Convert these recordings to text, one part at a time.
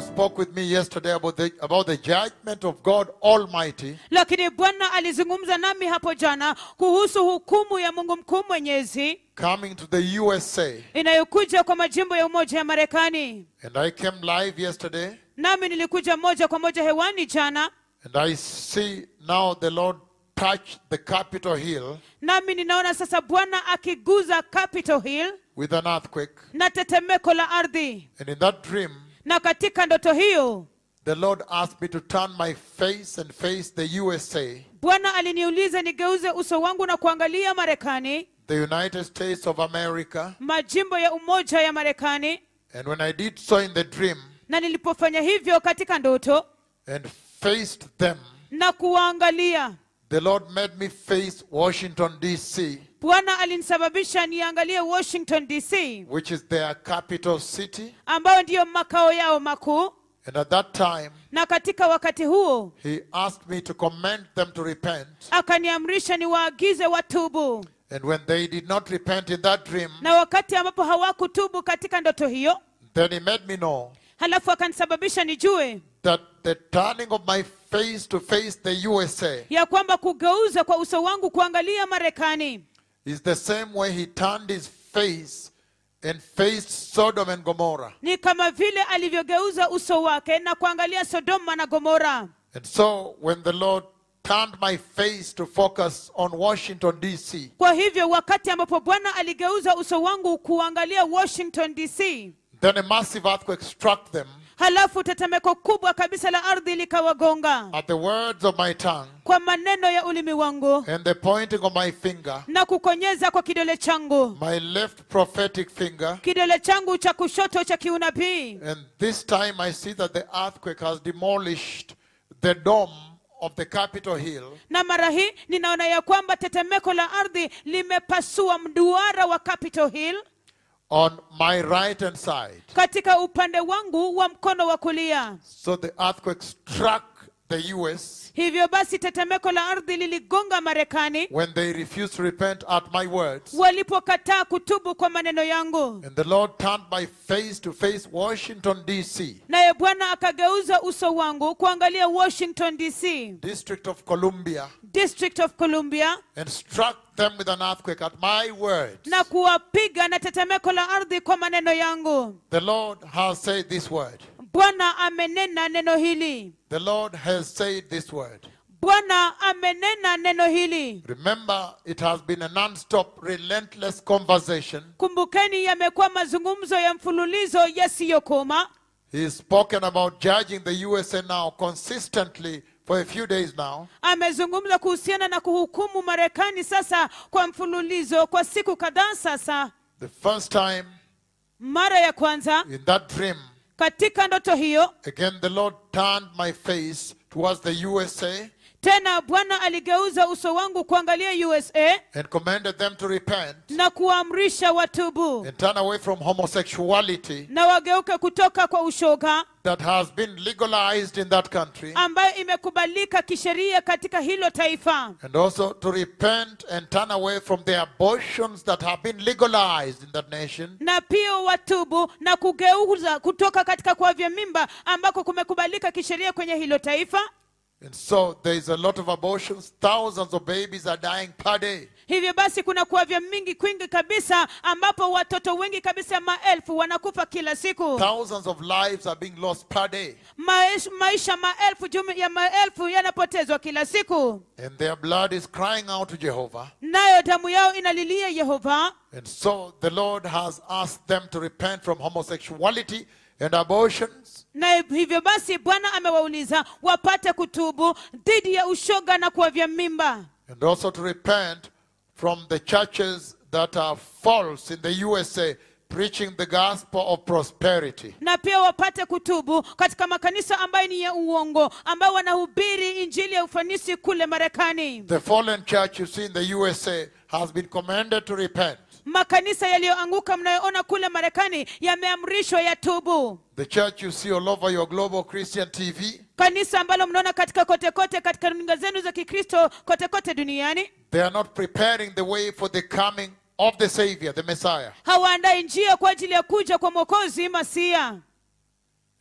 spoke with me yesterday about the, about the judgment of God Almighty lakini bwana alizungumza nami hapo jana kuhusu hukumu ya mungu mkuu mwenyezi coming to the USA. inayokuja kwa majimbo ya umoja ya marekani And I came live yesterday, nami nilikuja moja kwa moja hewani jana and I see now the Lord touch the Capitol Hill nami ninaona sasa bwana akiguza capitol hill with an earthquake. na tetemeko la ardhi And in that dream, na katika ndoto hiyo the Lord asked me to turn my face and face the USA, bwana aliniuliza nigeuze uso wangu na kuangalia marekani the United States of America. majimbo ya umoja ya marekani And when I did so in the dream na nilipofanya hivyo katika ndoto and faced them, na kuwaangalia the Lord made me face Washington, D.C., bwana alinisababisha niangalie washington dc which is their capital city. ambayo ndiyo makao yao makuu And at that time, na katika wakati huo He asked me to command them to repent. akaniamrisha niwaagize watubu And when they did not repent in that dream, na wakati ambapo hawakutubu katika ndoto hiyo then He made me know halafu akanisababisha nijue that the turning of my face to face the USA ya kwamba kugeuza kwa uso wangu kuangalia marekani is the same way He turned His face and faced Sodom and Gomorrah. ni kama vile alivyogeuza uso wake na kuangalia sodoma na gomora And so when the Lord turned my face to focus on Washington, D.C., kwa hivyo wakati ambapo bwana aligeuza uso wangu kuangalia washington dc then a massive earthquake struck them halafu tetemeko kubwa kabisa la ardhi likawagonga at the words of my tongue kwa maneno ya ulimi wangu and the pointing of my finger, na kukonyeza kwa kidole changu my left prophetic finger. kidole changu cha kushoto cha kiunabii And this time I see that the earthquake has demolished the dome of the Capitol Hill na mara hii ninaona ya kwamba tetemeko la ardhi limepasua mduara wa capitol hill on my right hand side. katika upande wangu wa mkono wa kulia So the earthquake struck the US hivyo basi tetemeko la ardhi liligonga marekani when they refused to repent at my words. walipokataa kutubu kwa maneno yangu And the Lord turned my face to face Washington, D.C., naye bwana akageuza uso wangu kuangalia washington dc District of Columbia, district of columbia and struck them with an earthquake at my words. na kuwapiga na tetemeko la ardhi kwa maneno yangu The Lord has said this word. bwana amenena neno hili The Lord has said this word. bwana amenena neno hili Remember, it has been a non-stop, relentless conversation. kumbukeni yamekuwa mazungumzo ya mfululizo yasiyokoma He's spoken about judging the USA now consistently for a few days now. amezungumza kuhusiana na kuhukumu marekani sasa kwa mfululizo kwa siku kadhaa sasa The first time mara ya kwanza in that dream, katika ndoto hiyo again the Lord turned my face towards the USA tena bwana aligeuza uso wangu kuangalia usa and commanded them to repent na kuwaamrisha watubu and turn away from homosexuality na wageuke kutoka kwa ushoga that has been legalized in that country ambayo imekubalika kisheria katika hilo taifa and also to repent and turn away from the abortions that have been legalized in that nation na pia watubu na kugeuza kutoka katika kuavya mimba ambako kumekubalika kisheria kwenye hilo taifa And so there is a lot of abortions. Thousands of babies are dying per day. hivyo basi kuna kuavya mingi kwingi kabisa ambapo watoto wengi kabisa maelfu wanakufa kila siku Thousands of lives are being lost per day. Maish, maisha maelfu jumi ya maelfu yanapotezwa kila siku And their blood is crying out to Jehovah. nayo damu yao inalilia yehova And so the Lord has asked them to repent from homosexuality and abortions. na hivyo basi bwana amewauliza wapate kutubu dhidi ya ushoga na kuavya mimba And also to repent from the churches that are false in the USA, preaching the gospel of prosperity. na pia wapate kutubu katika makanisa ambayo ni ya uongo ambayo wanahubiri injili ya ufanisi kule marekani The fallen church you see in the USA has been commanded to repent. makanisa yaliyoanguka mnayoona kule marekani yameamrishwa yatubu The church you see all over your global Christian TV, kanisa ambalo mnaona katika kote kote katika runinga zenu za kikristo kote kote duniani they are not preparing the way for the coming of the Savior, the Messiah. hawaandai njia kwa ajili ya kuja kwa mwokozi masia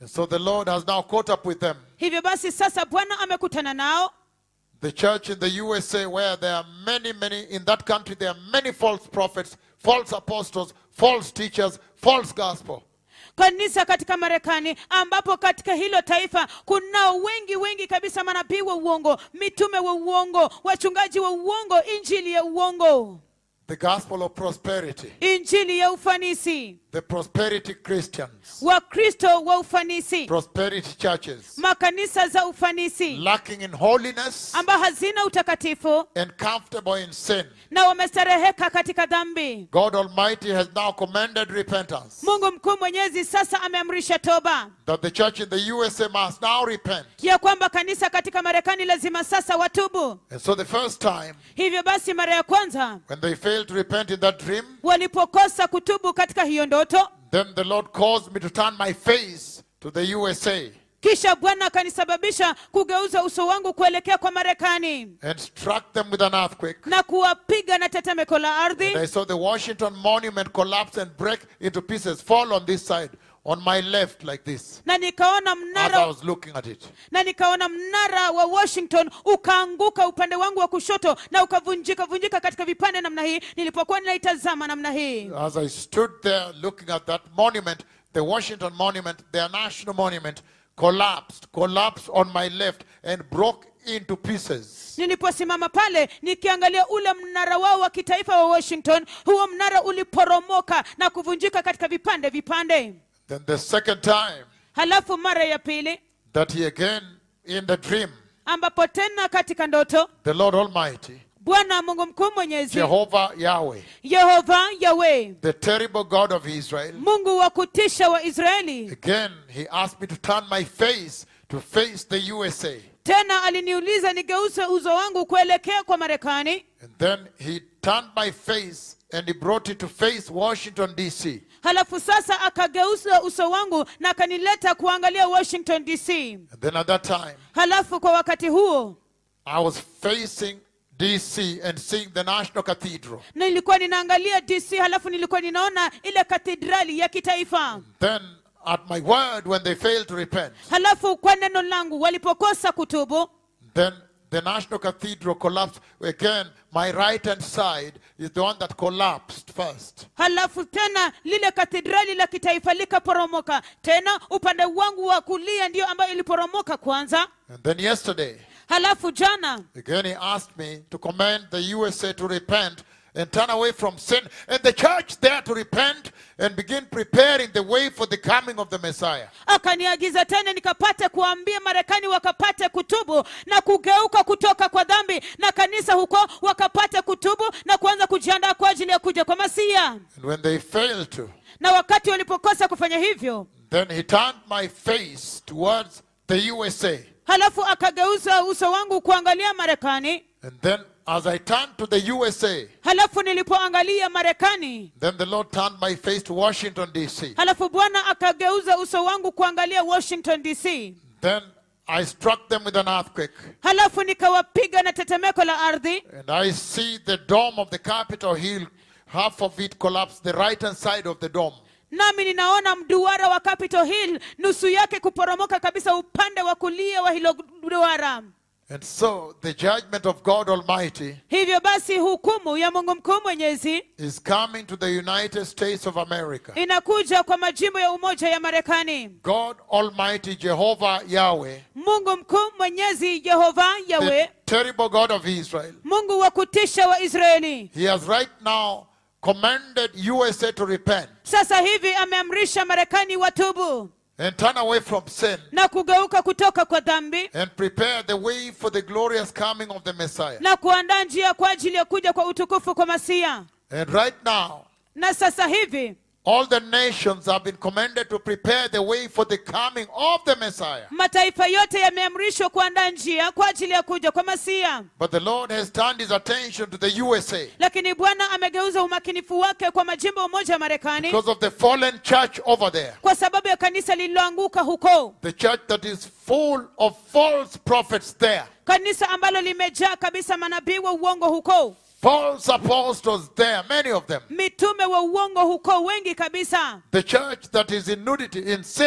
And so the Lord has now caught up with them. hivyo basi sasa bwana amekutana nao The church in the USA, where there are many, many, in that country, there are many false prophets, false apostles, false teachers, false gospel. kanisa katika marekani ambapo katika hilo taifa kunao wengi wengi kabisa manabii wa uongo mitume wa uongo wachungaji wa uongo injili ya uongo The gospel of prosperity, injili ya ufanisi the prosperity Christians, wakristo wa ufanisi prosperity churches, makanisa za ufanisi lacking in holiness ambao hazina utakatifu and comfortable in sin. na wamestareheka katika dhambi God Almighty has now commanded repentance. mungu mkuu mwenyezi sasa ameamrisha toba That the church in the USA must now repent. ya kwamba kanisa katika marekani lazima sasa watubu And so the first time, hivyo basi mara ya kwanza when they failed to repent in that dream, walipokosa kutubu katika hiyo ndoto then the Lord caused me to turn my face to the USA kisha bwana akanisababisha kugeuza uso wangu kuelekea kwa marekani and struck them with an earthquake. na kuwapiga na tetemeko la And I ardhi saw the Washington Monument collapse and break into pieces, fall on this side, on my left, like this, na nikaona as I mnara was looking at it. na nikaona mnara wa washington ukaanguka upande wangu wa kushoto na ukavunjika vunjika katika vipande namna hii nilipokuwa ninaitazama namna hii As I stood there looking at that monument, the Washington Monument, their national monument, collapsed, collapsed on my left and broke into pieces. niliposimama pale nikiangalia ule mnara wao wa kitaifa wa washington huo mnara uliporomoka na kuvunjika katika vipande vipande Then the second time halafu mara ya pili that he again, in the dream, ambapo tena katika ndoto the Lord Almighty, bwana mungu mkuu mwenyezi Jehovah Yahweh, yehova yawe the terrible God of Israel, mungu wa kutisha wa israeli again he asked me to turn my face to face the USA. tena aliniuliza nigeuze uso wangu kuelekea kwa marekani And then he turned my face and he brought it to face Washington, D.C. halafu sasa akageuza uso wangu na akanileta kuangalia washington dc And then at that time, halafu kwa wakati huo I was facing D.C. and seeing the National Cathedral. nilikuwa ninaangalia dc halafu nilikuwa ninaona ile katedrali ya kitaifa Then, at my word, when they failed to repent, halafu kwa neno langu walipokosa kutubu then the National Cathedral collapsed. Again, my right hand side is the one that collapsed first. halafu tena lile katedrali la kitaifa likaporomoka tena upande wangu wa kulia ndiyo ambayo iliporomoka kwanza And then yesterday, halafu jana again he asked me to command the USA to repent and turn away from sin, and the church there to repent and begin preparing the way for the coming of the Messiah. akaniagiza tena nikapate kuambia marekani wakapate kutubu na kugeuka kutoka kwa dhambi na kanisa huko wakapate kutubu na kuanza kujiandaa kwa ajili ya kuja kwa masia And when they failed to, na wakati walipokosa kufanya hivyo then he turned my face towards the USA. halafu akageuza uso wangu kuangalia marekani And then, as I turned to the USA, halafu nilipoangalia marekani then the Lord turned my face to Washington, D.C. halafu bwana akageuza uso wangu kuangalia washington dc Then I struck them with an earthquake. halafu nikawapiga na tetemeko la ardhi And I see the dome of the Capitol Hill, half of it collapsed, the right hand side of the dome. nami ninaona mduara wa capitol hill nusu yake kuporomoka kabisa upande wa kulia wa hilo duara And so the judgment of God Almighty hivyo basi hukumu ya mungu mkuu mwenyezi is coming to the United States of America. inakuja kwa majimbo ya umoja ya marekani God Almighty Jehovah Yahweh, mungu mkuu mwenyezi yehova the yawe terrible God of Israel, mungu wa kutisha wa israeli He has right now commanded USA to repent sasa hivi ameamrisha marekani watubu and turn away from sin na kugeuka kutoka kwa dhambi and prepare the way for the glorious coming of the Messiah. na kuandaa njia kwa ajili ya kuja kwa utukufu kwa masia And right now, na sasa hivi all the nations have been commanded to prepare the way for the coming of the Messiah. mataifa yote yameamrishwa kuandaa njia kwa ajili ya kuja kwa masia But the Lord has turned his attention to the USA lakini bwana amegeuza umakinifu wake kwa majimbo umoja ya marekani because of the fallen church over there. kwa sababu ya kanisa lililoanguka huko The church that is full of false prophets there, kanisa ambalo limejaa kabisa manabii wa uongo huko false apostles there, many of them. mitume wa uongo huko wengi kabisa The church that is in nudity, in sin,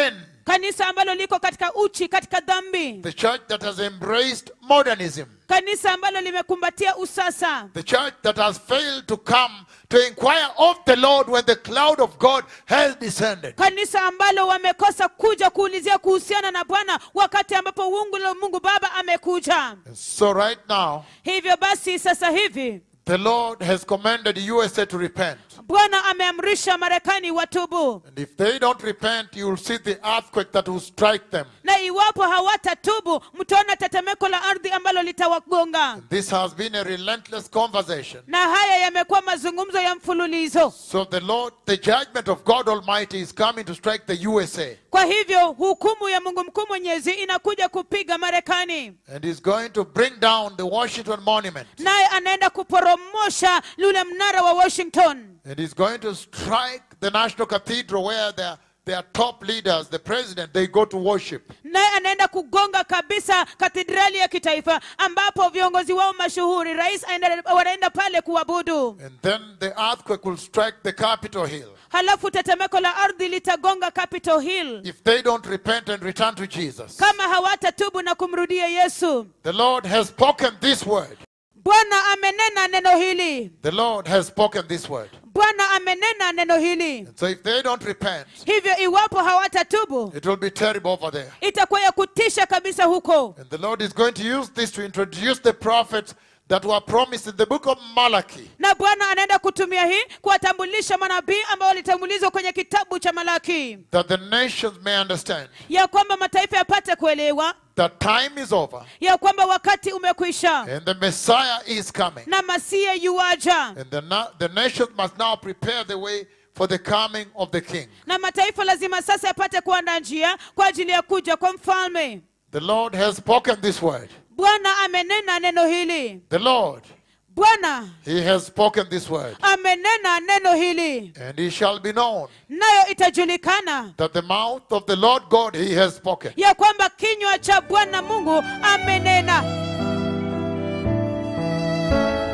kanisa ambalo liko katika uchi katika dhambi the church that has embraced modernism, kanisa ambalo limekumbatia usasa the church that has failed to come to inquire of the Lord when the cloud of God has descended. kanisa ambalo wamekosa kuja kuulizia kuhusiana na bwana wakati ambapo ungu la mungu baba amekuja And so, right now, hivyo basi sasa hivi the Lord has commanded USA to repent. bwana ameamrisha marekani watubu And if they don't repent, you will see the earthquake that will strike them. na iwapo hawatatubu mtaona tetemeko la ardhi ambalo litawagonga This has been a relentless conversation. na haya yamekuwa mazungumzo ya mfululizo So the Lord, the judgment of God Almighty is coming to strike the USA. kwa hivyo hukumu ya mungu mkuu mwenyezi inakuja kupiga marekani And is going to bring down the Washington Monument. naye anaenda kuporomosha lule mnara wa washington And is going to strike the National Cathedral where their, their top leaders, the president, they go to worship. naye anaenda kugonga kabisa katedrali ya kitaifa ambapo viongozi wao mashuhuri rais aenda- wanaenda pale kuabudu And then the earthquake will strike the Capitol Hill. halafu tetemeko la ardhi litagonga capitol hill If they don't repent and return to Jesus. kama hawatatubu na kumrudia yesu The Lord has spoken this word. bwana amenena neno hili The Lord has spoken this word. bwana amenena neno hili And so if they don't repent, hivyo iwapo hawatatubu it will be terrible over there. itakuwa ya kutisha kabisa huko And the Lord is going to use this to introduce the prophets that were promised in the book of Malachi. na bwana anaenda kutumia hii kuwatambulisha manabii ambao walitambulizwa kwenye kitabu cha malaki That the nations may understand ya kwamba mataifa yapate kuelewa that time is over ya kwamba wakati umekwisha and the Messiah is coming. na masia yuaja And the, na- the nations must now prepare the way for the coming of the King. na mataifa lazima sasa yapate kuandaa njia kwa ajili ya kuja kwa mfalme The Lord has spoken this word. bwana amenena neno hili The Lord, bwana He has spoken this word. amenena neno hili And it shall be known nayo itajulikana that the mouth of the Lord God He has spoken. ya kwamba kinywa cha bwana mungu amenena